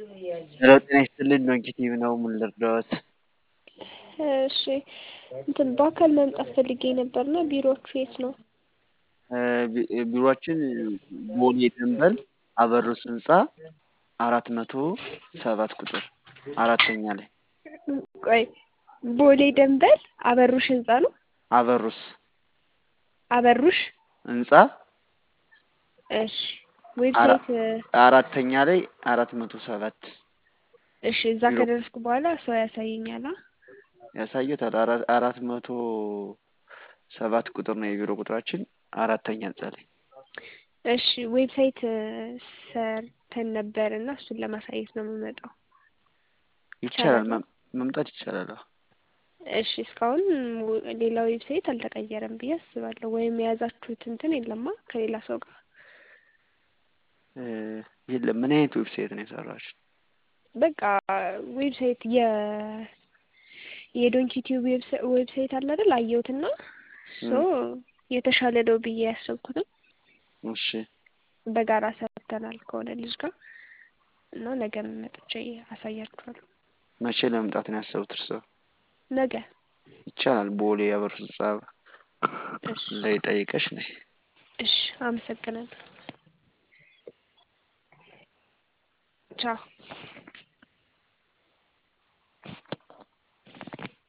ሄሎ ጤና ይስጥልኝ ዶንኪቲቭ ነው ምን ልርዳዎት? እሺ እንትን በአካል መምጣት ፈልጌ ነበርና ቢሮአችሁ የት ነው? ቢሮአችን ቦሌ ደንበል አበሩስ ህንፃ አራት መቶ ሰባት ቁጥር አራተኛ ላይ ቆይ ቦሌ ደንበል አበሩሽ ህንፃ ነው? አበሩስ አበሩሽ ህንፃ እሺ ዌብሳይት አራተኛ ላይ አራት መቶ ሰባት እሺ እዛ ከደረስኩ በኋላ ሰው ያሳየኛል አ ያሳየታል አራት መቶ ሰባት ቁጥር ነው የቢሮ ቁጥራችን አራተኛ ህንፃ ላይ እሺ ዌብሳይት ሰርተን ነበር እና እሱን ለማሳየት ነው የምመጣው ይቻላል መምጣት ይቻላል እሺ እስካሁን ሌላ ዌብሳይት አልተቀየረም ብዬ አስባለሁ ወይም የያዛችሁት እንትን የለማ ከሌላ ሰው ጋር የለም ምን አይነት ዌብሳይት ነው የሰራችሁ በቃ ዌብሳይት የ የዶንኪ ቲዩብ ዌብሳይት አለ አይደል አየሁትና ሶ የተሻለ ነው ብዬ ያሰብኩትም እሺ በጋራ ሰርተናል ከሆነ ልጅ ጋር እና ነገ መጥቼ አሳያችኋለሁ መቼ ለመምጣት ነው ያሰቡት እርስዎ ነገ ይቻላል ቦሌ አበሩስ ህንፃ ላይ ጠይቀሽ ነይ እሺ አመሰግናለሁ ቻው